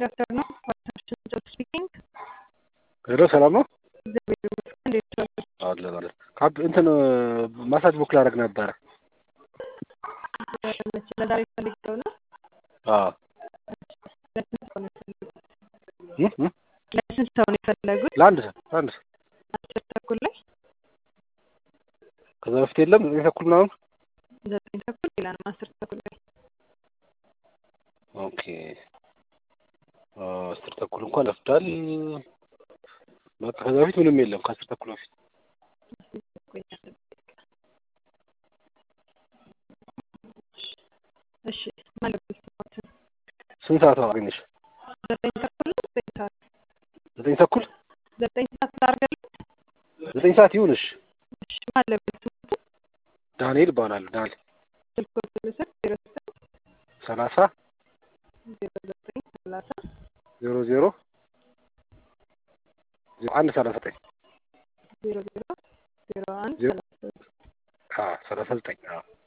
ጉድ አፍተርኑን ዋትሳፕሽን ጆብ ስፒኪንግ ሄሎ ሰላም ነው እግዚአብሔር ይመስገን። እንዴት ዋሉ? አለን አለን ካፕ እንትን ማሳጅ ቡክ ላደርግ ነበረ መቼ ለዛሬ ፈልገው ነው? አዎ ለስንት ሰው ነው የፈለጉት? እ እ ለስንት ሰው ነው የፈለጉት? ለአንድ ሰው ለአንድ ሰው አስር ተኩል ላይ ከዛ በፊት የለም ዘጠኝ ተኩል ምናምን ዘጠኝ ተኩል ሌላ ነው አስር ተኩል ላይ ኦኬ አስር ተኩል እንኳን ለፍዳል በቃ ከዛ በፊት ምንም የለም ከአስር ተኩል በፊት እሺ ማለት ስፖርት ስንት ሰዓት አገኘሽ ዘጠኝ ተኩል ነው ዘጠኝ ሰዓት ዘጠኝ ተኩል ዘጠኝ ሰዓት ላድርግልህ? ዘጠኝ ሰዓት ይሁንሽ እሺ ማለት ስፖርት ዳንኤል እባላለሁ ዳንኤል ስልክ ቁጥር ልስጥ ዜሮ ዘጠኝ ሰላሳ ዜሮ ዘጠኝ ሰላሳ ዜሮ ዜሮ ዜሮ አንድ ሰላሳ ዘጠኝ ዜሮ ዜሮ ዜሮ አንድ ዜሮ ሰላሳ አዎ ሰላሳ ዘጠኝ አዎ